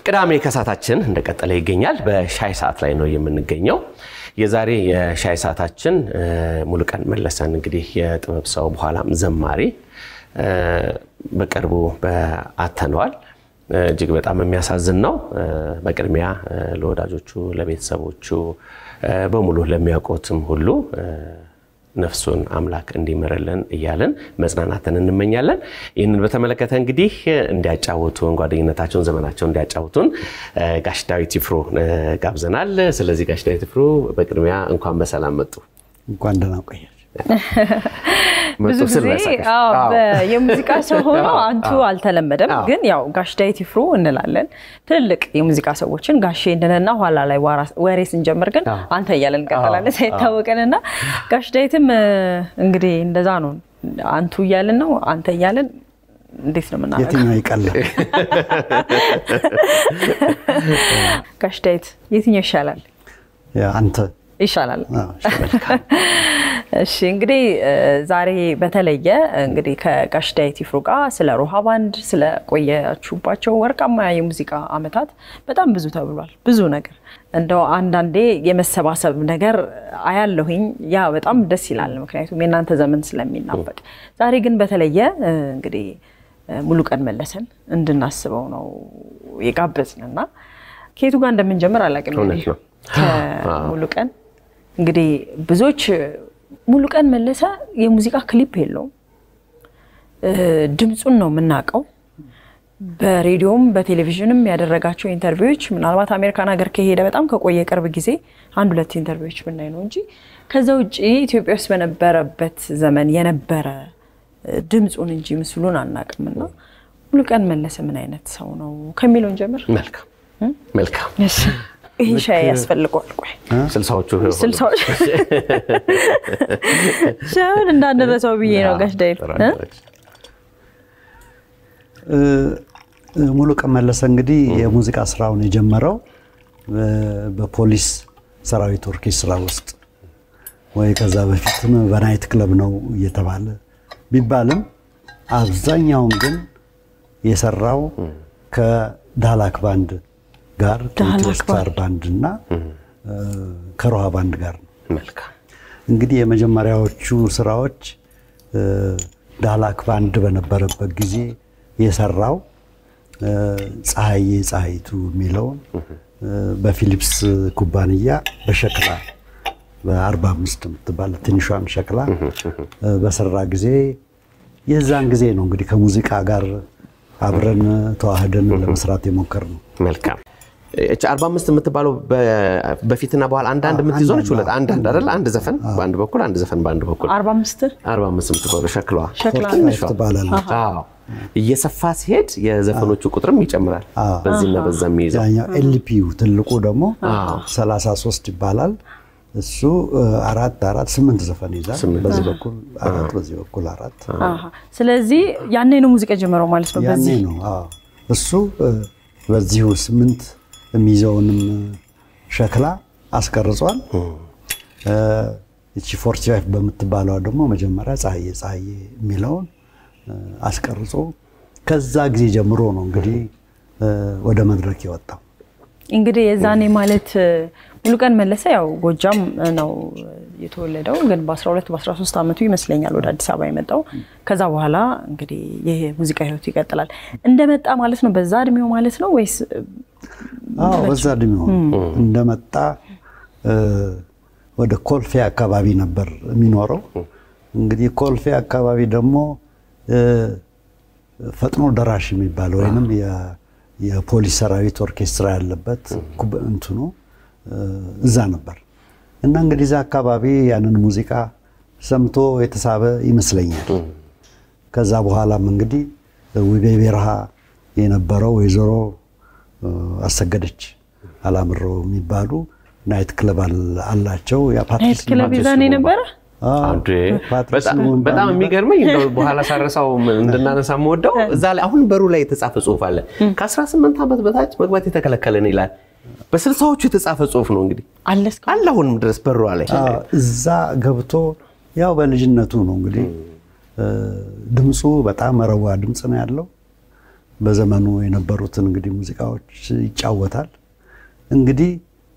ቅዳሜ ከሰዓታችን እንደቀጠለ ይገኛል። በሻይ ሰዓት ላይ ነው የምንገኘው። የዛሬ የሻይ ሰዓታችን ሙሉቀን መለሰን እንግዲህ የጥበብ ሰው በኋላም ዘማሪ በቅርቡ አተነዋል። እጅግ በጣም የሚያሳዝን ነው። በቅድሚያ ለወዳጆቹ፣ ለቤተሰቦቹ በሙሉ ለሚያውቁትም ሁሉ ነፍሱን አምላክ እንዲምርልን እያልን መጽናናትን እንመኛለን። ይህንን በተመለከተ እንግዲህ እንዲያጫውቱን ጓደኝነታቸውን፣ ዘመናቸውን እንዲያጫውቱን ጋሽ ዳዊት ይፍሩ ጋብዘናል። ስለዚህ ጋሽ ዳዊት ይፍሩ በቅድሚያ እንኳን በሰላም መጡ። እንኳን ደህና ቆያችሁ። ብዙ ጊዜ የሙዚቃ ሰው ሆኖ አንቱ አልተለመደም፣ ግን ያው ጋሽ ዳዊት ይፍሩ እንላለን። ትልልቅ የሙዚቃ ሰዎችን ጋሼ እንድንና ኋላ ላይ ወሬ ስንጀምር ግን አንተ እያለን እንቀጥላለን ሳይታወቀንና ጋሽ ዳዊትም እንግዲህ እንደዛ ነው። አንቱ እያልን ነው አንተ እያልን እንዴት ነው የምናደርገው? የትኛው ይቀላል? ጋሽ ዳዊት የትኛው ይሻላል? አንተ ይሻላል። እሺ እንግዲህ ዛሬ በተለየ እንግዲህ ከጋሽ ዳዊት ይፍሩ ጋር ስለ ሮሃ ባንድ ስለ ቆያችሁባቸው ወርቃማ የሙዚቃ ዓመታት በጣም ብዙ ተብሏል። ብዙ ነገር እንደው አንዳንዴ የመሰባሰብ ነገር አያለሁኝ። ያ በጣም ደስ ይላል፣ ምክንያቱም የእናንተ ዘመን ስለሚናፈቅ። ዛሬ ግን በተለየ እንግዲህ ሙሉቀን መለሰን እንድናስበው ነው የጋበዝንና ከየቱ ጋር እንደምንጀምር አላውቅም። ከሙሉቀን እንግዲህ ብዙዎች ሙሉቀን መለሰ የሙዚቃ ክሊፕ የለውም፣ ድምፁን ነው የምናውቀው። በሬዲዮም በቴሌቪዥንም ያደረጋቸው ኢንተርቪዎች ምናልባት አሜሪካን ሀገር ከሄደ በጣም ከቆየ ቅርብ ጊዜ አንድ ሁለት ኢንተርቪዎች ብናይ ነው እንጂ ከዛ ውጭ ኢትዮጵያ ውስጥ በነበረበት ዘመን የነበረ ድምፁን እንጂ ምስሉን አናውቅምና ሙሉቀን መለሰ ምን አይነት ሰው ነው ከሚለውን ጀምር። መልካም መልካም። ይህ ሻይ ያስፈልገዋል። ቆይ ስልሳዎቹ ስልሳዎች ሻዩን እንዳንረሳው ብዬ ነው ጋሽ ዳዊት ሙሉቀን መለሰ እንግዲህ የሙዚቃ ስራውን የጀመረው በፖሊስ ሰራዊት ኦርኬስትራ ውስጥ ወይ ከዛ በፊትም በናይት ክለብ ነው እየተባለ ቢባልም አብዛኛውን ግን የሰራው ከዳላክ ባንድ ጋር ከኢትዮ ስታር ባንድ እና ከሮሃ ባንድ ጋር ነው። መልካም እንግዲህ የመጀመሪያዎቹ ስራዎች ዳላክ ባንድ በነበረበት ጊዜ የሰራው ፀሐዬ ፀሐይቱ የሚለውን በፊሊፕስ ኩባንያ በሸክላ በአርባ አምስት የምትባል ትንሿን ሸክላ በሰራ ጊዜ የዛን ጊዜ ነው እንግዲህ ከሙዚቃ ጋር አብረን ተዋህደን ለመስራት የሞከር ነው። መልካም እቺ 45 የምትባለው በፊትና በኋላ አንዳንድ የምትይዘው ነች። ሁለት አንድ አንድ አይደል? አንድ ዘፈን በአንድ በኩል አንድ ዘፈን በአንድ በኩል አርባ አምስት 45 የምትባለው ሸክላዋ ሸክላ ትንሿ ትባላለች። አዎ። እየሰፋ ሲሄድ የዘፈኖቹ ቁጥርም ይጨምራል። በዚህና በዛ የሚይዘው ያኛው ኤልፒዩ ትልቁ ደግሞ 33 ይባላል። እሱ አራት አራት ስምንት ዘፈን ይዛል። በዚህ በኩል አራት በዚህ በኩል አራት። ስለዚህ ያኔ ነው ሙዚቃ ጀመረው ማለት ነው። ያኔ በዚህ ነው አዎ። እሱ በዚሁ ስምንት የሚይዘውንም ሸክላ አስቀርጿል። እቺ ፎርቲ ፋይቭ በምትባለዋ ደግሞ መጀመሪያ ፀሐዬ ፀሐዬ የሚለውን አስቀርጾ ከዛ ጊዜ ጀምሮ ነው እንግዲህ ወደ መድረክ የወጣው። እንግዲህ የዛኔ ማለት ሙሉቀን መለሰ ያው ጎጃም ነው የተወለደው፣ ግን በ12 በ13 ዓመቱ ይመስለኛል ወደ አዲስ አበባ የመጣው። ከዛ በኋላ እንግዲህ ይህ ሙዚቃ ህይወቱ ይቀጥላል። እንደመጣ ማለት ነው በዛ እድሜው ማለት ነው ወይስ አዎ በዛ እድሜው እንደመጣ ወደ ኮልፌ አካባቢ ነበር የሚኖረው። እንግዲህ ኮልፌ አካባቢ ደግሞ ፈጥኖ ደራሽ የሚባለው ወይንም የፖሊስ ሰራዊት ኦርኬስትራ ያለበት እንትኑ እዛ ነበር እና እንግዲህ እዛ አካባቢ ያንን ሙዚቃ ሰምቶ የተሳበ ይመስለኛል። ከዛ በኋላም እንግዲህ ውቤ ቤርሃ የነበረው ወይዘሮ አሰገደች አላምረው የሚባሉ ናይት ክለብ አላቸው። ናይት ክለብ ይዛኔ ነበረ። በጣም የሚገርመኝ እንደው በኋላ ሳረሳው እንድናነሳ የምወደው እዛ ላይ አሁን በሩ ላይ የተጻፈ ጽሁፍ አለ። ከ18 ዓመት በታች መግባት የተከለከለን ይላል። በስልሳዎቹ የተጻፈ ጽሁፍ ነው እንግዲህ አለ እስካሁን? አለ አሁንም ድረስ በሯ ላይ እዛ ገብቶ ያው በልጅነቱ ነው እንግዲህ ድምፁ በጣም መረዋ ድምፅ ነው ያለው። በዘመኑ የነበሩትን እንግዲህ ሙዚቃዎች ይጫወታል። እንግዲህ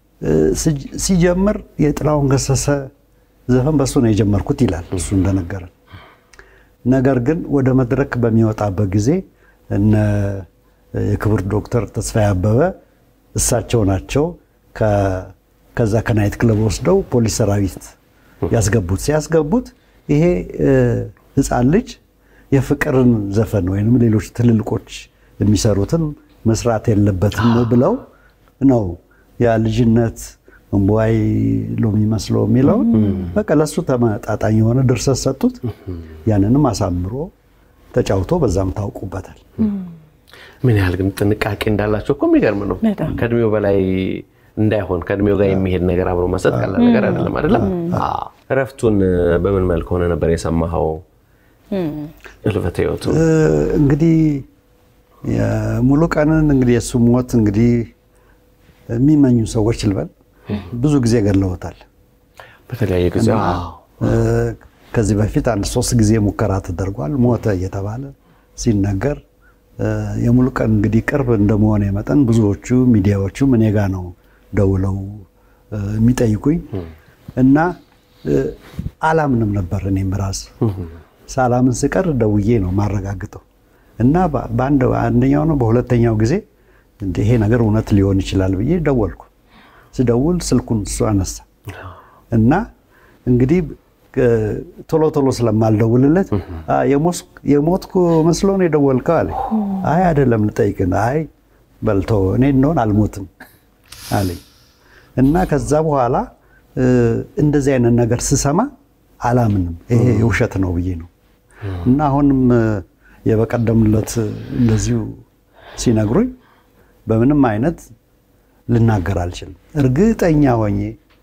ሲጀምር የጥላሁን ገሰሰ ዘፈን በሱ ነው የጀመርኩት ይላል እሱ እንደነገረን። ነገር ግን ወደ መድረክ በሚወጣበት ጊዜ እነ የክብር ዶክተር ተስፋዬ አበበ እሳቸው ናቸው ከዛ ከናይት ክለብ ወስደው ፖሊስ ሰራዊት ያስገቡት። ሲያስገቡት ይሄ ሕፃን ልጅ የፍቅርን ዘፈን ወይም ሌሎች ትልልቆች የሚሰሩትን መስራት የለበትም ብለው ነው ያ ልጅነት እምቧይ ሎሚ መስሎ የሚለውን በቃ ለሱ ተመጣጣኝ የሆነ ድርሰት ሰጡት። ያንንም አሳምሮ ተጫውቶ በዛም ታውቁበታል። ምን ያህል ግን ጥንቃቄ እንዳላቸው እኮ የሚገርም ነው። ከእድሜው በላይ እንዳይሆን ከእድሜው ጋር የሚሄድ ነገር አብሮ መስጠት ቀላል ነገር አይደለም። አይደለም እረፍቱን በምን መልክ ሆነ ነበር የሰማኸው? እልፈተ ሕይወቱ እንግዲህ ሙሉ ቀንን እንግዲህ የእሱ ሞት እንግዲህ የሚመኙ ሰዎች ልበል ብዙ ጊዜ ገለውታል። በተለያየ ጊዜ ከዚህ በፊት አንድ ሶስት ጊዜ ሙከራ ተደርጓል። ሞተ እየተባለ ሲነገር የሙሉ ቀን እንግዲህ ቅርብ እንደመሆነ መጠን ብዙዎቹ ሚዲያዎቹም እኔ ጋ ነው ደውለው የሚጠይቁኝ እና አላምንም ነበር። እኔም ራስ ሳላምን ስቀር ደውዬ ነው ማረጋግጠው እና በአንደኛው ነው በሁለተኛው ጊዜ ይሄ ነገር እውነት ሊሆን ይችላል ብዬ ደወልኩ። ስደውል ስልኩን እሱ አነሳ እና እንግዲህ ቶሎ ቶሎ ስለማልደውልለት የሞትኩ መስሎ ነው የደወልከው አለ። አይ አይደለም ልጠይቅህ። አይ በልቶ እኔ እንደሆን አልሞትም አለኝ እና ከዛ በኋላ እንደዚህ አይነት ነገር ስሰማ አላምንም፣ ይሄ የውሸት ነው ብዬ ነው እና አሁንም የበቀደምለት እንደዚሁ ሲነግሩኝ በምንም አይነት ልናገር አልችልም። እርግጠኛ ሆኜ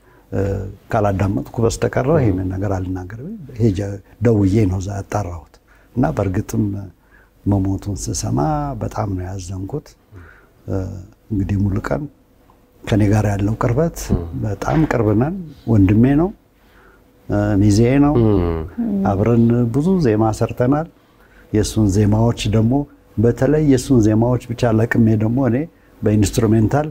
ካላዳመጥኩ በስተቀረ ይህንን ነገር አልናገርም። ሄጄ ደውዬ ነው እዛ ያጣራሁት እና በእርግጥም መሞቱን ስሰማ በጣም ነው ያዘንኩት። እንግዲህ ሙሉ ቀን ከኔ ጋር ያለው ቅርበት በጣም ቅርብ ነን። ወንድሜ ነው፣ ሚዜ ነው። አብረን ብዙ ዜማ ሰርተናል። የእሱን ዜማዎች ደግሞ በተለይ የእሱን ዜማዎች ብቻ ለቅሜ ደግሞ እኔ በኢንስትሩሜንታል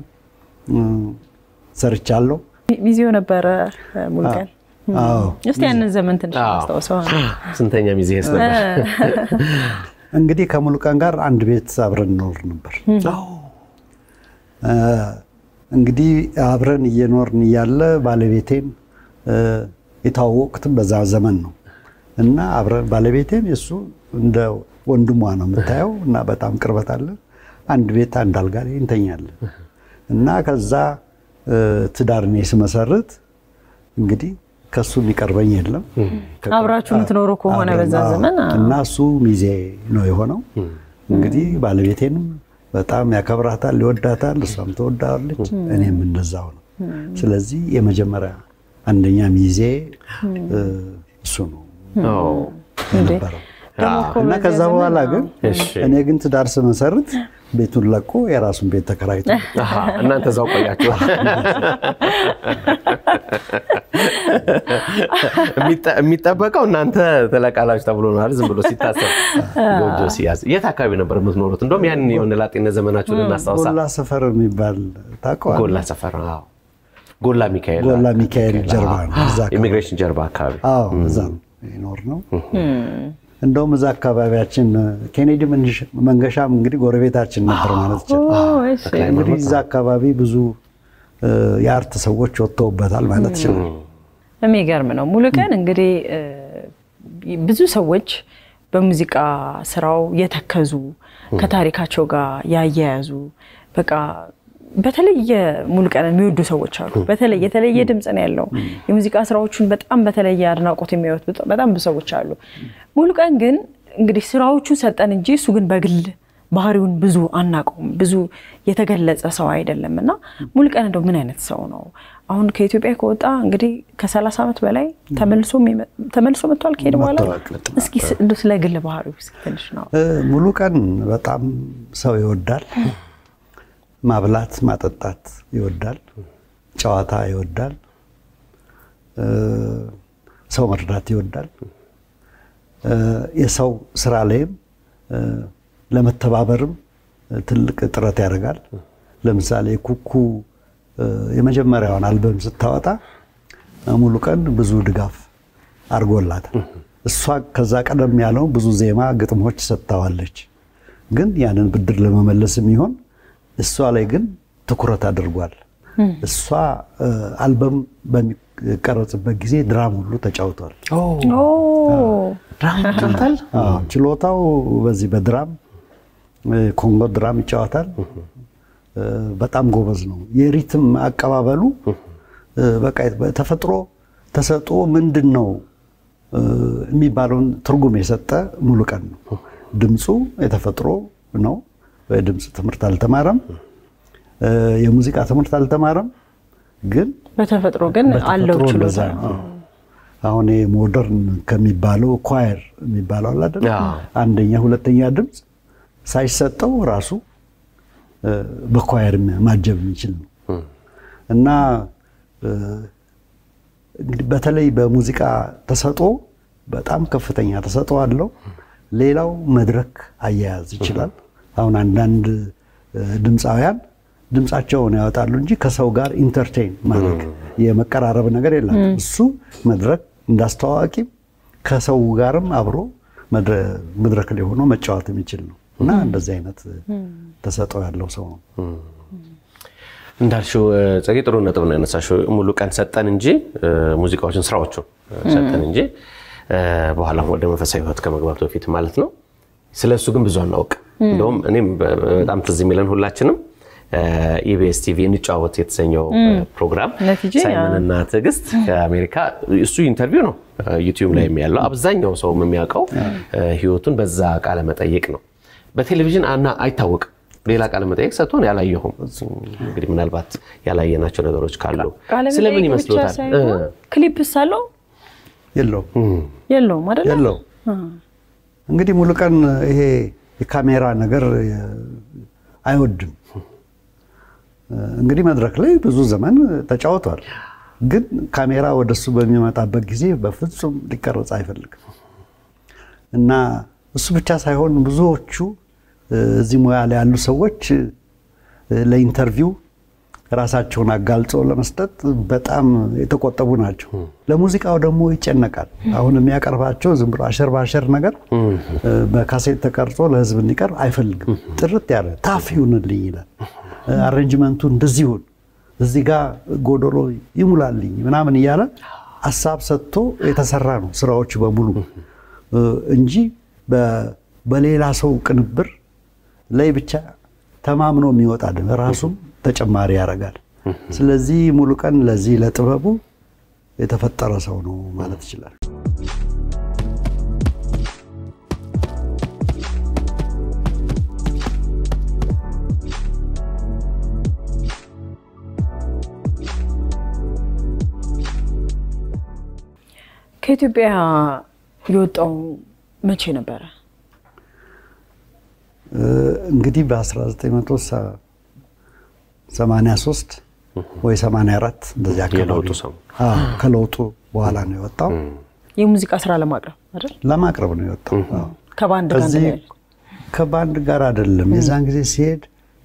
ሰርቻለሁ። ሚዜው ነበረ ሙሉቀን። አዎ እስቲ ያንን ዘመን ትንሽ አስታውሰው። ስንተኛ ሚዜስ ነበር? እንግዲህ ከሙሉቀን ጋር አንድ ቤት አብረን እንኖር ነበር። እንግዲህ አብረን እየኖርን እያለ ባለቤቴም የተዋወቁትም በዛ ዘመን ነው እና አብረን ባለቤቴም የእሱ እንደ ወንድሟ ነው የምታየው እና በጣም ቅርበት አለን። አንድ ቤት አንድ አልጋ ላይ እንተኛለን እና ከዛ ትዳር እኔ ስመሰርት እንግዲህ ከሱ የሚቀርበኝ የለም። አብራችሁ የምትኖሩ ከሆነ በዛ ዘመን እና እሱ ሚዜ ነው የሆነው። እንግዲህ ባለቤቴንም በጣም ያከብራታል፣ ይወዳታል፣ እሷም ትወዳለች፣ እኔም እንደዛው ነው። ስለዚህ የመጀመሪያ አንደኛ ሚዜ እሱ ነው የነበረው እና ከዛ በኋላ ግን እኔ ግን ትዳር ስመሰርት ቤቱን ለቆ የራሱን ቤት ተከራይቶ እናንተ እዛው ቆያችሁ። የሚጠበቀው እናንተ ትለቃላችሁ ተብሎ ነው አይደል? ዝም ብሎ ሲታሰብ ጎጆ ሲያዝ። የት አካባቢ ነበር የምትኖሩት? እንደውም ያን የሆነ ላጤነት ዘመናችሁን እናስታውሳ። ጎላ ሰፈር የሚባል ታውቀዋለህ? ጎላ ሰፈር አዎ። ጎላ ሚካኤል ጎላ ሚካኤል ጀርባ ነው። እዛ አካባቢ። ኢሚግሬሽን ጀርባ አካባቢ አዎ፣ እዛ ነው ይኖር ነው። እንደውም እዛ አካባቢያችን ኬኔዲ መንገሻም እንግዲህ ጎረቤታችን ነበር ማለት ይችላል። እንግዲህ እዛ አካባቢ ብዙ የአርት ሰዎች ወጥተውበታል ማለት ይችላል። የሚገርም ነው። ሙሉቀን እንግዲህ ብዙ ሰዎች በሙዚቃ ስራው የተከዙ ከታሪካቸው ጋር ያያያዙ በቃ በተለየ ሙሉቀን የሚወዱ ሰዎች አሉ። በተለይ የተለየ ድምፅ ነው ያለው። የሙዚቃ ስራዎቹን በጣም በተለየ አድናቆት የሚያዩት በጣም ብዙ ሰዎች አሉ። ሙሉቀን ግን እንግዲህ ስራዎቹን ሰጠን እንጂ እሱ ግን በግል ባህሪውን ብዙ አናውቀውም። ብዙ የተገለጸ ሰው አይደለም እና ሙሉቀን እንደው ምን አይነት ሰው ነው? አሁን ከኢትዮጵያ ከወጣ እንግዲህ ከሰላሳ ዓመት በላይ ተመልሶ መጥቷል። ከሄደ በኋላ እስኪ እንደው ስለ ግል ባህሪው ትንሽ ነው። ሙሉቀን በጣም ሰው ይወዳል። ማብላት ማጠጣት ይወዳል። ጨዋታ ይወዳል። ሰው መርዳት ይወዳል። የሰው ስራ ላይም ለመተባበርም ትልቅ ጥረት ያደርጋል። ለምሳሌ ኩኩ የመጀመሪያውን አልበም ስታወጣ ሙሉ ቀን ብዙ ድጋፍ አድርጎላታል። እሷ ከዛ ቀደም ያለው ብዙ ዜማ ግጥሞች ሰጥታዋለች። ግን ያንን ብድር ለመመለስ የሚሆን እሷ ላይ ግን ትኩረት አድርጓል። እሷ አልበም በሚቀረጽበት ጊዜ ድራም ሁሉ ተጫውቷል። ችሎታው በዚህ በድራም ኮንጎ ድራም ይጫወታል። በጣም ጎበዝ ነው። የሪትም አቀባበሉ በቃ ተፈጥሮ ተሰጥኦ ምንድን ነው የሚባለውን ትርጉም የሰጠ ሙሉ ቀን ነው። ድምፁ የተፈጥሮ ነው። በድምፅ ትምህርት አልተማረም፣ የሙዚቃ ትምህርት አልተማረም። ግን በተፈጥሮ ግን አለው ችሎታ። አሁን ሞደርን ከሚባለው ኳየር የሚባለው አለ አይደል? አንደኛ ሁለተኛ ድምፅ ሳይሰጠው ራሱ በኳየር ማጀብ የሚችል ነው እና እንግዲህ በተለይ በሙዚቃ ተሰጥኦ በጣም ከፍተኛ ተሰጥኦ አለው። ሌላው መድረክ አያያዝ ይችላል። አሁን አንዳንድ ድምፃውያን ድምፃቸውን ያወጣሉ እንጂ ከሰው ጋር ኢንተርቴይን ማድረግ የመቀራረብ ነገር የለም። እሱ መድረክ እንዳስተዋዋቂም ከሰው ጋርም አብሮ መድረክ ላይ ሆኖ መጫወት የሚችል ነው እና እንደዚህ አይነት ተሰጥኦ ያለው ሰው ነው። እንዳልሽው ጸጌ ጥሩ ነጥብ ነው ያነሳሽው። ሙሉ ቀን ሰጠን እንጂ ሙዚቃዎችን ስራዎቹን ሰጠን እንጂ በኋላ ወደ መንፈሳዊ ሕይወት ከመግባቱ በፊት ማለት ነው። ስለ እሱ ግን ብዙ አናውቅ። እንደውም እኔም በጣም ትዝ የሚለን ሁላችንም ኢቢኤስ ቲቪ እንጫወት የተሰኘው ፕሮግራም ሳይመንና ትዕግስት ከአሜሪካ እሱ ኢንተርቪው ነው ዩቲዩብ ላይ ያለው አብዛኛው ሰው የሚያውቀው ህይወቱን በዛ ቃለ መጠይቅ ነው። በቴሌቪዥን አና አይታወቅም። ሌላ ቃለ መጠይቅ ሰጥቶን ያላየሁም። እንግዲህ ምናልባት ያላየናቸው ነገሮች ካሉ ስለምን ይመስሎታል? ክሊፕስ አለው የለውም የለውም አይደለ? የለው እንግዲህ ሙሉ ቀን ይሄ የካሜራ ነገር አይወድም። እንግዲህ መድረክ ላይ ብዙ ዘመን ተጫውቷል። ግን ካሜራ ወደሱ በሚመጣበት ጊዜ በፍጹም ሊቀረጽ አይፈልግም እና እሱ ብቻ ሳይሆን ብዙዎቹ እዚህ ሙያ ላይ ያሉ ሰዎች ለኢንተርቪው ራሳቸውን አጋልጸው ለመስጠት በጣም የተቆጠቡ ናቸው። ለሙዚቃው ደግሞ ይጨነቃል። አሁን የሚያቀርባቸው ዝም ብሎ አሸር ባሸር ነገር በካሴት ተቀርጾ ለሕዝብ እንዲቀርብ አይፈልግም። ጥርት ያለ ታፍ ይሁንልኝ ይላል። አሬንጅመንቱ እንደዚህ ይሁን፣ እዚህ ጋር ጎዶሎ ይሙላልኝ ምናምን እያለ ሀሳብ ሰጥቶ የተሰራ ነው ስራዎች በሙሉ እንጂ በሌላ ሰው ቅንብር ላይ ብቻ ተማምኖ የሚወጣ ራሱም ተጨማሪ ያደርጋል። ስለዚህ ሙሉ ቀን ለዚህ ለጥበቡ የተፈጠረ ሰው ነው ማለት ይችላል። ከኢትዮጵያ የወጣው መቼ ነበረ? እንግዲህ በ1983 ወይ 84 እንደዚህ አካባቢ ከለውጡ በኋላ ነው የወጣው። የሙዚቃ ስራ ለማቅረብ አይደል? ለማቅረብ ነው የወጣው። ከባንድ ጋር ከዚህ ከባንድ ጋር አይደለም። የዛን ጊዜ ሲሄድ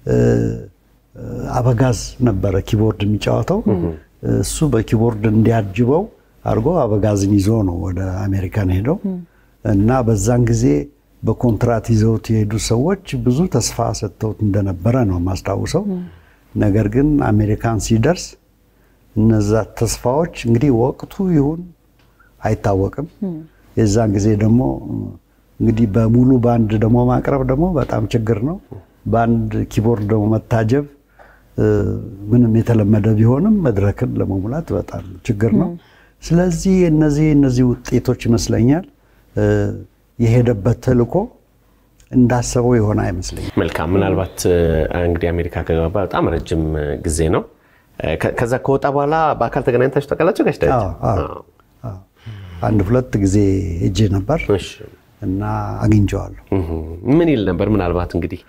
አበጋዝ ነበረ ኪቦርድ የሚጫወተው። እሱ በኪቦርድ እንዲያጅበው አድርጎ አበጋዝን ይዞ ነው ወደ አሜሪካን ሄደው እና በዛን ጊዜ በኮንትራት ይዘውት የሄዱ ሰዎች ብዙ ተስፋ ሰጥተውት እንደነበረ ነው የማስታውሰው። ነገር ግን አሜሪካን ሲደርስ እነዛ ተስፋዎች እንግዲህ ወቅቱ ይሁን አይታወቅም። የዛን ጊዜ ደግሞ እንግዲህ በሙሉ ባንድ ደግሞ ማቅረብ ደግሞ በጣም ችግር ነው። በአንድ ኪቦርድ ደግሞ መታጀብ ምንም የተለመደ ቢሆንም መድረክን ለመሙላት በጣም ችግር ነው። ስለዚህ እነዚህ እነዚህ ውጤቶች ይመስለኛል የሄደበት ተልእኮ እንዳሰበው የሆነ አይመስለኝም። መልካም። ምናልባት እንግዲህ አሜሪካ ከገባ በጣም ረጅም ጊዜ ነው። ከዛ ከወጣ በኋላ በአካል ተገናኝታችሁ ታውቃላችሁ? ጋሽ ዳዊት አንድ ሁለት ጊዜ ሄጄ ነበር እና አግኝቼዋለሁ። ምን ይል ነበር? ምናልባት እንግዲህ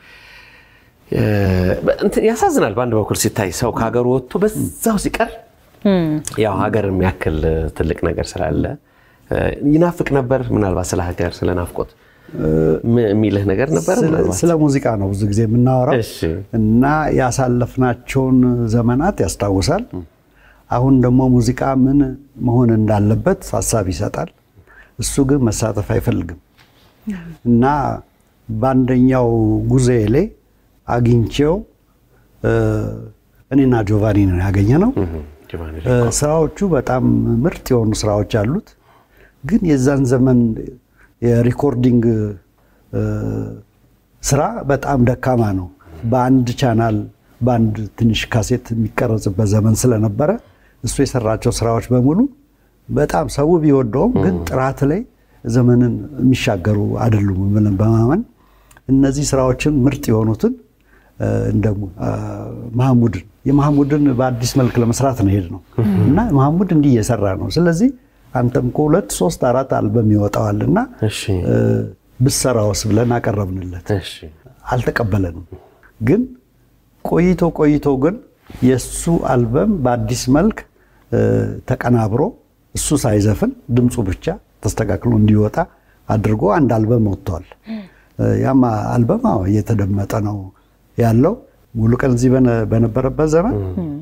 ያሳዝናል። በአንድ በኩል ሲታይ ሰው ከሀገሩ ወጥቶ በዛው ሲቀር ያው ሀገር የሚያክል ትልቅ ነገር ስላለ ይናፍቅ ነበር። ምናልባት ስለ ሀገር ስለ ናፍቆት የሚልህ ነገር ነበር? ስለ ሙዚቃ ነው ብዙ ጊዜ የምናወራው እና ያሳለፍናቸውን ዘመናት ያስታውሳል። አሁን ደግሞ ሙዚቃ ምን መሆን እንዳለበት ሀሳብ ይሰጣል። እሱ ግን መሳተፍ አይፈልግም እና በአንደኛው ጉዞዬ ላይ አግኝቼው እኔና ጆቫኒ ነው ያገኘ ነው። ስራዎቹ በጣም ምርጥ የሆኑ ስራዎች አሉት። ግን የዛን ዘመን የሪኮርዲንግ ስራ በጣም ደካማ ነው። በአንድ ቻናል በአንድ ትንሽ ካሴት የሚቀረጽበት ዘመን ስለነበረ እሱ የሰራቸው ስራዎች በሙሉ በጣም ሰው ቢወደውም ግን ጥራት ላይ ዘመንን የሚሻገሩ አይደሉም ብለን በማመን እነዚህ ስራዎችን ምርጥ የሆኑትን እንደ መሐሙድን የመሐሙድን በአዲስ መልክ ለመስራት ነው ሄድ ነው እና መሐሙድ እንዲህ እየሰራ ነው። ስለዚህ አንተም ከሁለት ሶስት አራት አልበም ይወጣዋል እና ብሰራውስ ብለን አቀረብንለት። አልተቀበለንም። ግን ቆይቶ ቆይቶ ግን የእሱ አልበም በአዲስ መልክ ተቀናብሮ እሱ ሳይዘፍን ድምፁ ብቻ ተስተካክሎ እንዲወጣ አድርጎ አንድ አልበም ወጥቷል። ያም አልበም እየተደመጠ ነው ያለው። ሙሉ ቀን እዚህ በነበረበት ዘመን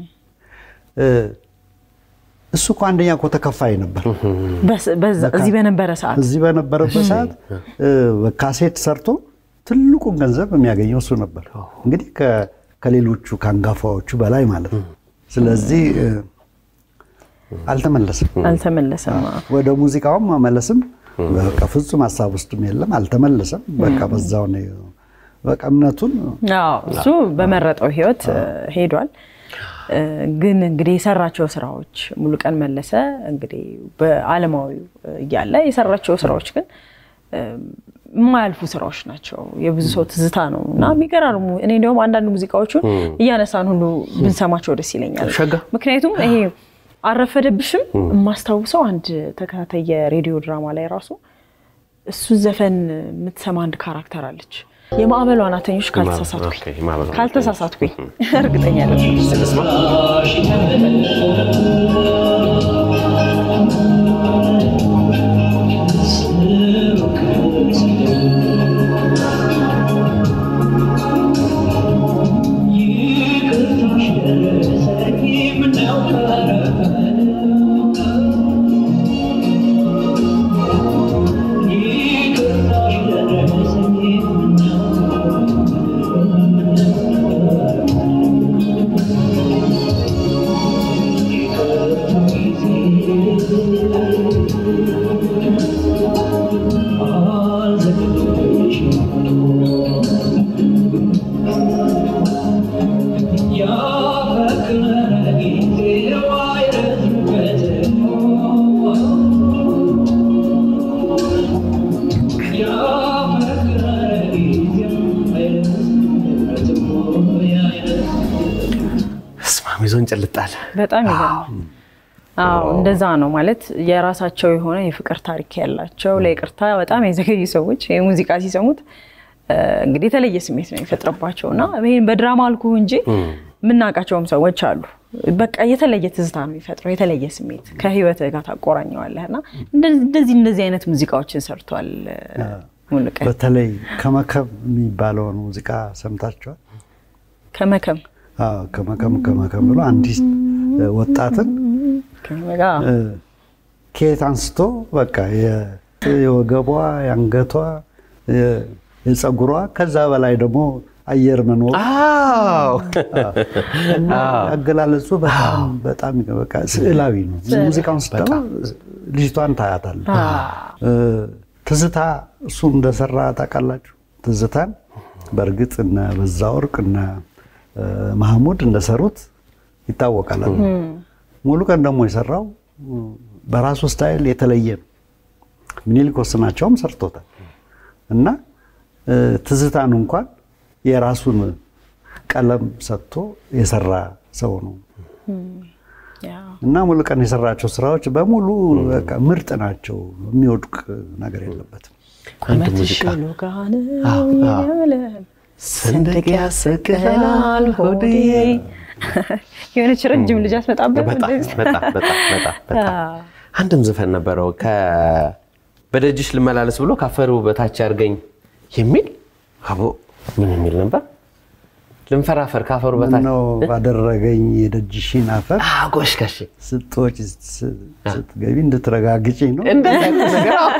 እሱ እኮ አንደኛ እኮ ተከፋይ ነበር። እዚህ በነበረ ሰዓት እዚህ በነበረበት ሰዓት ካሴት ሰርቶ ትልቁን ገንዘብ የሚያገኘው እሱ ነበር። እንግዲህ ከሌሎቹ ከአንጋፋዎቹ በላይ ማለት ነው። ስለዚህ አልተመለሰም አልተመለሰም። ወደ ሙዚቃውም መመለስም በቃ ፍጹም ሀሳብ ውስጥም የለም። አልተመለሰም። በቃ በዛው ነው በቃ እምነቱን እሱ በመረጠው ህይወት ሄዷል። ግን እንግዲህ የሰራቸው ስራዎች ሙሉቀን መለሰ እንግዲህ በአለማዊው እያለ የሰራቸው ስራዎች ግን የማያልፉ ስራዎች ናቸው። የብዙ ሰው ትዝታ ነው እና የሚገራርሙ እኔ እንዲሁም አንዳንድ ሙዚቃዎቹን እያነሳን ሁሉ ብንሰማቸው ደስ ይለኛል። ምክንያቱም ይሄ አረፈደብሽም የማስታውሰው አንድ ተከታታይ የሬዲዮ ድራማ ላይ ራሱ እሱ ዘፈን የምትሰማ አንድ ካራክተር አለች። የማዕበሉ አናተኞች ካልተሳሳትኩኝ ካልተሳሳትኩኝ እርግጠኛ ይዞን ጭልጣል። በጣም ይገርማል። አዎ እንደዛ ነው ማለት የራሳቸው የሆነ የፍቅር ታሪክ ያላቸው ለይቅርታ በጣም የዘገዩ ሰዎች የሙዚቃ ሲሰሙት እንግዲህ የተለየ ስሜት ነው የሚፈጥርባቸው እና ይህን በድራማ አልኩ እንጂ የምናውቃቸውም ሰዎች አሉ። በቃ የተለየ ትዝታ ነው የሚፈጥረው፣ የተለየ ስሜት ከህይወት ጋር ታቆራኘዋለህ እና እንደዚህ እንደዚህ አይነት ሙዚቃዎችን ሰርቷል ሙሉቀን። በተለይ ከመከም የሚባለውን ሙዚቃ ሰምታችኋል? ከመከም ከመከም ከመከም ብሎ አንዲት ወጣትን ከየት አንስቶ በቃ የወገቧ የአንገቷ የፀጉሯ ከዛ በላይ ደግሞ አየር መኖር እና አገላለጹ በጣም በጣም በቃ ስዕላዊ ነው። ሙዚቃውን ስትሰማ ልጅቷን ታያታለህ። ትዝታ እሱ እንደሰራ ታውቃላችሁ። ትዝታን በእርግጥ እነ በዛ ወርቅ እነ ማህሙድ እንደሰሩት ይታወቃል። ሙሉ ቀን ደግሞ የሰራው በራሱ ስታይል የተለየ ነው። ምኒልክ ወስናቸውም ሰርቶታል እና ትዝታን እንኳን የራሱን ቀለም ሰጥቶ የሰራ ሰው ነው እና ሙሉ ቀን የሰራቸው ስራዎች በሙሉ በቃ ምርጥ ናቸው። የሚወድቅ ነገር የለበትም። አንድ ሙዚቃ ሰንደቅ ያሰቅላል ሆዴ የሆነች ረጅም ልጅ አስመጣበት አንድም ዘፈን ነበረው በደጅሽ ልመላለስ ብሎ ካፈሩ በታች አድርገኝ የሚል አቦ ምን የሚል ነበር? ልንፈራፈር ካፈሩ በታች ምነው ባደረገኝ የደጅሽን አፈር አዎ፣ ጎሽ ጋሼ ስትወጪ ስ- ስትገቢ እንድትረጋግጪ ነው። እንደዛ አይነት ነገር አዎ።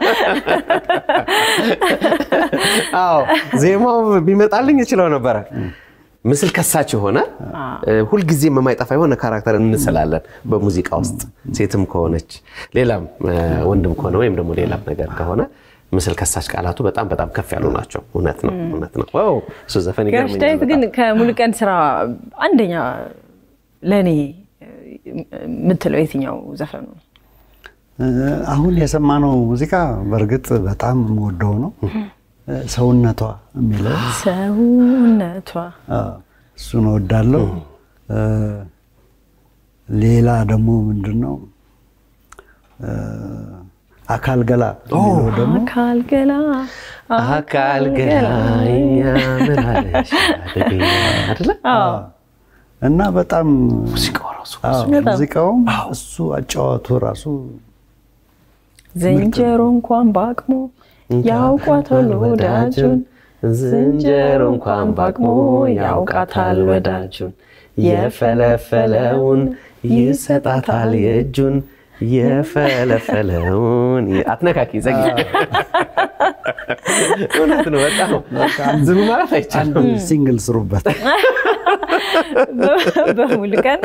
አዎ ዜማው ቢመጣልኝ እችለው ነበረ። ምስል ከሳች የሆነ ሁልጊዜም የማይጠፋ የሆነ ካራክተር እንስላለን በሙዚቃ ውስጥ ሴትም ከሆነች ሌላም እ፣ ወንድም ከሆነ ወይም ደግሞ ሌላም ነገር ከሆነ ምስል ከሳች ቃላቱ በጣም በጣም ከፍ ያሉ ናቸው። እውነት ነው፣ እውነት ነው። ዋው እሱ ዘፈን ጋሽ ይገርመኛል ዳዊት ግን በጣም። ከሙሉቀን ስራ አንደኛ ለእኔ የምትለው የትኛው ዘፈኑ ነው? እ፣ አሁን የሰማነው ሙዚቃ በእርግጥ በጣም የምወደው ነው። እ፣ ሰውነቷ የሚለው ሰውነቷ አ፣ እሱን እወዳለሁ። እ፣ ሌላ ደግሞ ምንድን ነው እ፣ አካል ገላ የሚለው ደግሞ አካል ገላ አካል ገላኛ ምን አለሽ አደገኛ አይደለ? እና በጣም ሙዚቃው ራሱ አዎ፣ ሙዚቃውም እሱ አጫዋቱ ራሱ ዝንጀሮ እንኳን በአቅሙ ያውቋታል ወዳጁን ዝንጀሮ እንኳን በአቅሙ ያውቃታል ወዳጁን የፈለፈለውን ይሰጣታል የእጁን የፈለፈለውን አትነካኪ ዘግ እውነት ነው። በጣም ዝም ማለት አይቻልም። አንድ ሲንግል ስሩበት። በሙሉቀን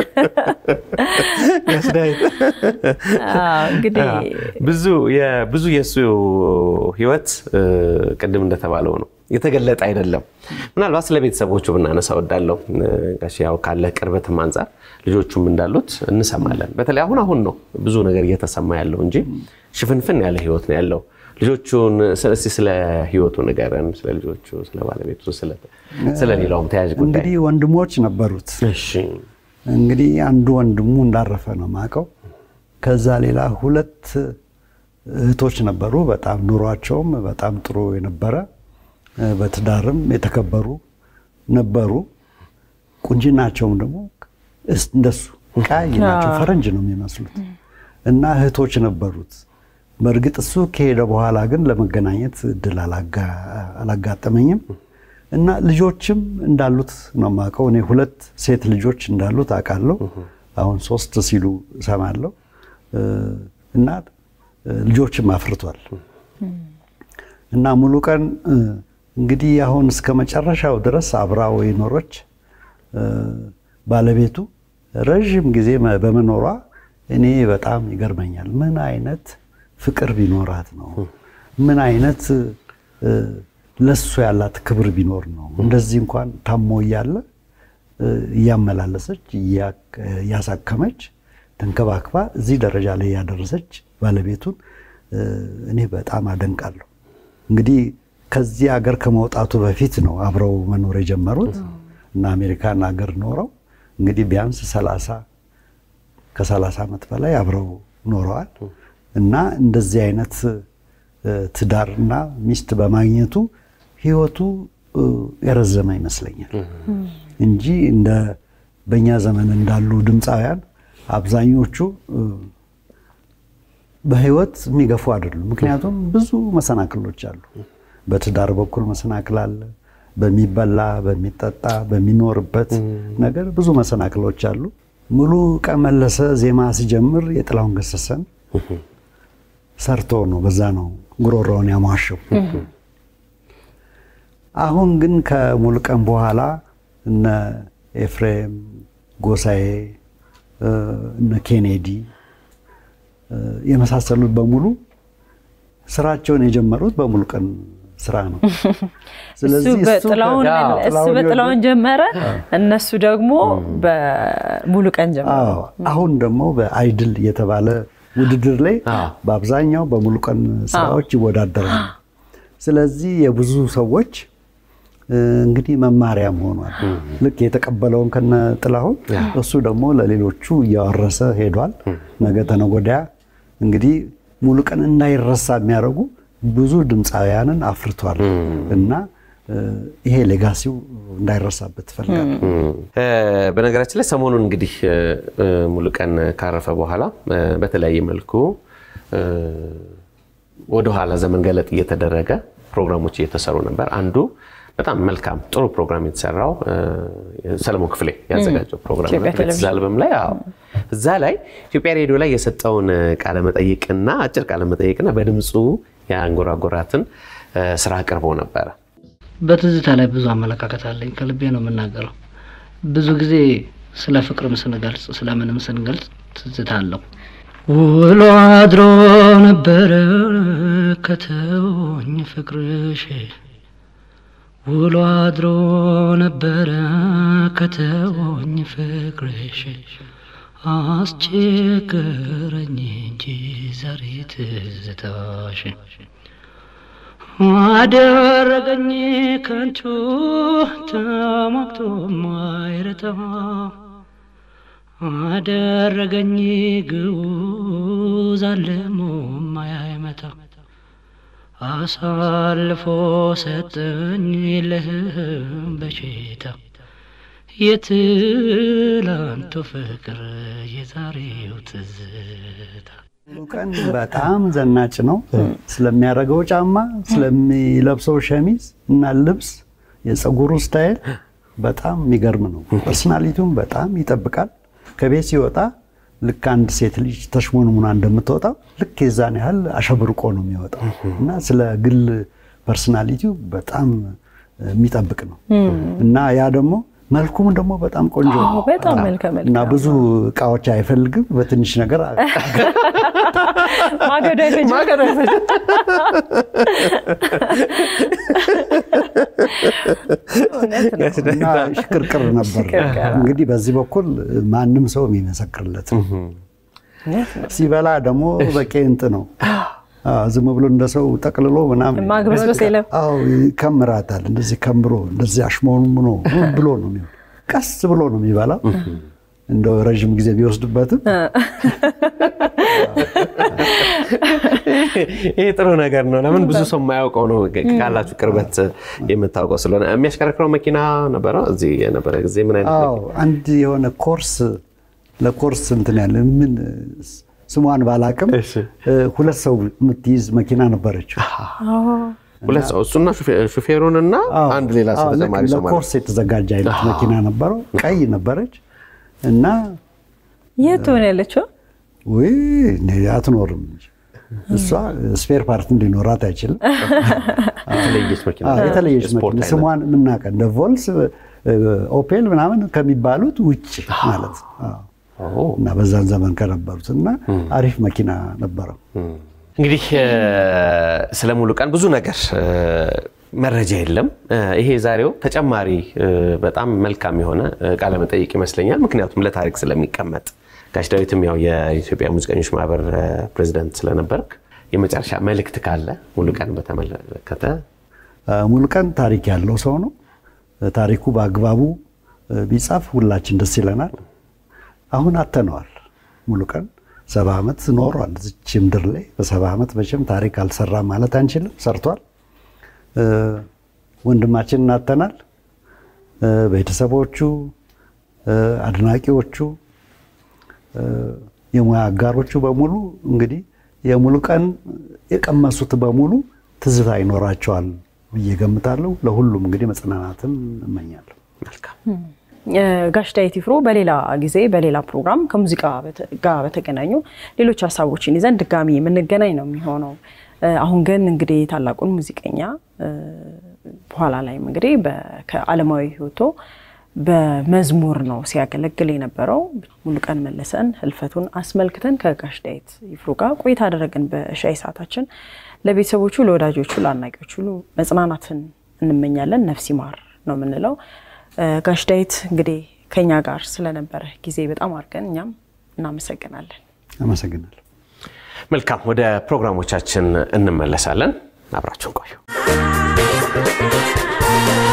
ያስዳይ አዎ፣ እንግዲህ ብዙ የብዙ የእሱ ህይወት እ፣ ቅድም እንደተባለው ነው የተገለጠ አይደለም። ምናልባት ስለ ቤተሰቦቹ ብናነሳ ወዳለው ጋሽ ያው ካለ ቅርበትም አንጻር ልጆቹም እንዳሉት እንሰማለን። በተለይ አሁን አሁን ነው ብዙ ነገር እየተሰማ ያለው እንጂ ሽፍንፍን ያለ ህይወት ነው ያለው። ልጆቹን ስለ- እስኪ ስለ ህይወቱ ንገረን፣ ስለ ልጆቹ፣ ስለ ባለቤቱ፣ ስለ- ስለ ሌላውም ተያያዥ ጉዳይ። እንግዲህ ወንድሞች ነበሩት። እሺ እንግዲህ አንዱ ወንድሙ እንዳረፈ ነው የማውቀው። ከዛ ሌላ ሁለት እህቶች ነበሩ። በጣም ኑሯቸውም በጣም ጥሩ የነበረ በትዳርም የተከበሩ ነበሩ። ቁንጅናቸውም ደግሞ እስ- እንደሱ ቀይ ናቸው፣ ፈረንጅ ነው የሚመስሉት እና እህቶች ነበሩት። በእርግጥ እሱ ከሄደ በኋላ ግን ለመገናኘት እድል አላጋ- አላጋጠመኝም እና ልጆችም እንዳሉት ነው የማውቀው። እኔ ሁለት ሴት ልጆች እንዳሉት አውቃለሁ። አሁን ሶስት ሲሉ እሰማለሁ እ፣ እና እ፣ ልጆችም አፍርቷል እና ሙሉ ቀን እ፣ እንግዲህ አሁን እስከ መጨረሻው ድረስ አብራው የኖረች እ፣ ባለቤቱ ረዥም ጊዜ መ- በመኖሯ እኔ በጣም ይገርመኛል። ምን አይነት ፍቅር ቢኖራት ነው? ምን አይነት እ፣ ለሱ ያላት ክብር ቢኖር ነው? እንደዚህ እንኳን ታሞ እያለ እ፣ እያመላለሰች እያ- እያሳከመች ተንከባክባ እዚህ ደረጃ ላይ ያደረሰች ባለቤቱን እ፣ እኔ በጣም አደንቃለሁ። እንግዲህ ከዚህ ሀገር ከመውጣቱ በፊት ነው አብረው መኖር የጀመሩት እና አሜሪካን ሀገር ኖረው እንግዲህ ቢያንስ ሰላሳ ከሰላሳ ዓመት በላይ አብረው ኖረዋል እና እንደዚህ አይነት እ፣ ትዳርና ሚስት በማግኘቱ ህይወቱ እ፣ የረዘመ ይመስለኛል እንጂ እንደ በእኛ ዘመን እንዳሉ ድምፃውያን አብዛኞቹ እ፣ በህይወት የሚገፉ አይደሉም። ምክንያቱም ብዙ መሰናክሎች አሉ። በትዳር በኩል መሰናክል አለ። በሚበላ በሚጠጣ በሚኖርበት ነገር ብዙ መሰናክሎች አሉ። ሙሉ ቀን መለሰ ዜማ ሲጀምር የጥላሁን ገሰሰን ሰርቶ ነው። በዛ ነው ጉሮሮውን ያሟሸው። አሁን ግን ከሙሉ ቀን በኋላ እነ ኤፍሬም ጎሳዬ እ፣ እነ ኬኔዲ እ፣ የመሳሰሉት በሙሉ ስራቸውን የጀመሩት በሙሉ ቀን ስራ ነው። እሱ በጥላሁን አዎ፣ እሱ ጥላሁን በጥላሁን ጀመረ፣ እነሱ ደግሞ በሙሉ ቀን ጀመሩ። አዎ አሁን ደግሞ በአይድል የተባለ ውድድር ላይ አዎ። በአብዛኛው በሙሉ ቀን ስራዎች ይወዳደራሉ። ስለዚህ የብዙ ሰዎች እ፣ እንግዲህ መማሪያም ሆኗል። ልክ የተቀበለውን ከነ ጥላሁን እሱ ደግሞ ለሌሎቹ እያወረሰ ሄዷል። ነገ ተነገ ወዲያ እንግዲህ ሙሉ ቀን እንዳይረሳ የሚያደርጉ ብዙ ድምፃውያንን አፍርቷል እና እ፣ ይሄ ሌጋሲው እንዳይረሳበት ትፈልጋል። እ፣ በነገራችን ላይ ሰሞኑን እንግዲህ እ፣ እ፣ ሙሉቀን ካረፈ በኋላ እ፣ በተለያየ መልኩ እ፣ ወደኋላ ዘመን ገለጥ እየተደረገ ፕሮግራሞች እየተሰሩ ነበር። አንዱ በጣም መልካም ጥሩ ፕሮግራም የተሰራው ሰለሞን ክፍሌ ያዘጋጀው ፕሮግራም ቤተዝ አልበም ላይ አዎ፣ እዛ ላይ ኢትዮጵያ ሬዲዮ ላይ የሰጠውን ቃለመጠይቅና አጭር ቃለመጠይቅና በድምፁ የአንጎራጎራትን ስራ አቅርቦ ነበረ። በትዝታ ላይ ብዙ አመለካከት አለኝ። ከልቤ ነው የምናገረው። ብዙ ጊዜ ስለ ፍቅርም ስንገልጽ ስለምንም ስንገልጽ ትዝታ አለው። ውሎ አድሮ ነበረ ከተወኝ ፍቅርሽ ውሎ አድሮ ነበረ ከተወኝ ፍቅርሽ አስቸገረኝ እንጂ ዛሬ ትዝታሽ አደረገኝ ከንቱ ተሟግቶ ማይረታ አደረገኝ ግዑዝ አለሞ ማያመታ አሳልፎ ሰጠኝ ለህም በሽታ የትላንቱ ፍቅር የዛሬው ትዝታ ቀን በጣም ዘናጭ ነው። ስለሚያደርገው ጫማ፣ ስለሚለብሰው ሸሚዝ እና ልብስ፣ የፀጉሩ ስታይል በጣም የሚገርም ነው። ፐርሶናሊቲውን በጣም ይጠብቃል። ከቤት ሲወጣ ልክ አንድ ሴት ልጅ ተሽሞንሙና እንደምትወጣው ልክ የዛን ያህል አሸብርቆ ነው የሚወጣው እና ስለ ግል ፐርሶናሊቲው በጣም የሚጠብቅ ነው እና ያ ደግሞ መልኩም ደግሞ በጣም ቆንጆ ነው በጣም መልከ መልካም እና ብዙ እቃዎች አይፈልግም። በትንሽ ነገር ማገዶ አይፈጅም። እውነት ነው። እና ሽቅርቅር ነበር። እንግዲህ በዚህ በኩል ማንም ሰው የሚመሰክርለት ነው። ሲበላ ደግሞ በቄንጥ ነው። አዎ፣ ዝም ብሎ እንደ ሰው ጠቅልሎ ምናምን ማግበስበስ የለም። አዎ ይከምራታል። እንደዚህ ከምሮ እንደዚህ አሽሞንሙኖ ምን ብሎ ነው የሚሆን። ቀስ ብሎ ነው የሚበላው። እንደው ረዥም ጊዜ ቢወስድበትም ይሄ ጥሩ ነገር ነው። ለምን ብዙ ሰው የማያውቀው ነው። ካላችሁ ቅርበት የምታውቀው ስለሆነ የሚያሽከረክረው መኪና ነበረ። እዚህ የነበረ ጊዜ ምን አይነት አዎ አንድ የሆነ ኮርስ ለኮርስ እንትን ያለ ምን ስሟን ባላቅም እሺ። ሁለት ሰው የምትይዝ መኪና ነበረችው። ሁለት ሰው እሱና ሹፌሩን እና አዎ፣ አንድ ሌላ ሰው አዎ፣ ልክ ተጨማሪ ሰው ማለት ለኮርስ የተዘጋጀ አይነት መኪና ነበረው። ቀይ ነበረች እና የት ትሆን ያለችው? ውይ እኔ አትኖርም እንጂ እሷ ስፔር ፓርት እንዲኖራት አይችልም። የተለየች መኪና አዎ፣ የተለየች ስፖርት መኪና አይነት። ስሟን የምናውቀ እንደ ቮልስ፣ ኦፔል ምናምን ከሚባሉት ውጭ ማለት ነው። አዎ። ኦ። እና በዛን ዘመን ከነበሩት እና አሪፍ መኪና ነበረው። እንግዲህ ስለ ሙሉ ቀን ብዙ ነገር እ፣ መረጃ የለም። እ፣ ይሄ ዛሬው ተጨማሪ እ፣ በጣም መልካም የሆነ እ፣ ቃለ መጠይቅ ይመስለኛል። ምክንያቱም ለታሪክ ስለሚቀመጥ ጋሽ ዳዊትም ያው የኢትዮጵያ ሙዚቀኞች ማህበር እ፣ ፕሬዚዳንት ስለነበርክ የመጨረሻ መልእክት ካለ ሙሉ ቀን በተመለከተ ሙሉቀን ታሪክ ያለው ሰው ነው። ታሪኩ በአግባቡ ቢጻፍ ሁላችን ደስ ይለናል። አሁን አተነዋል። ሙሉቀን ሰባ ዓመት ኖሯል እዚች ምድር ላይ። በሰባ ዓመት መቼም ታሪክ አልሰራም ማለት አንችልም። ሰርቷል። እ፣ ወንድማችንን አተናል። እ፣ ቤተሰቦቹ፣ እ፣ አድናቂዎቹ፣ እ፣ የሙያ አጋሮቹ በሙሉ እንግዲህ የሙሉቀን የቀመሱት በሙሉ ትዝታ ይኖራቸዋል ብዬ ገምታለሁ። ለሁሉም እንግዲህ መጽናናትን እመኛለሁ። መልካም ጋሽ ዳዊት ይፍሩ በሌላ ጊዜ በሌላ ፕሮግራም ከሙዚቃ በተ- ጋር በተገናኙ ሌሎች ሀሳቦችን ይዘን ድጋሚ የምንገናኝ ነው የሚሆነው። እ፣ አሁን ግን እንግዲህ ታላቁን ሙዚቀኛ እ፣ በኋላ ላይም እንግዲህ በ- ከዓለማዊ ሕይወቶ በመዝሙር ነው ሲያገለግል የነበረው ሙሉቀን መለሰን ህልፈቱን አስመልክተን ከጋሽ ዳዊት ይፍሩ ጋር ቆይታ አደረግን በሻይ ሰዓታችን። ለቤተሰቦቹ፣ ለወዳጆቹ፣ ለአድናቂዎቹ ሁሉ መጽናናትን እንመኛለን። ነፍስ ይማር ነው የምንለው። እ፣ ጋሽ ዳዊት እንግዲህ ከኛ ጋር ስለነበረ ጊዜ በጣም አድርገን እኛም እናመሰግናለን። አመሰግናለሁ። መልካም ወደ ፕሮግራሞቻችን እንመለሳለን። አብራችሁን ቆዩ።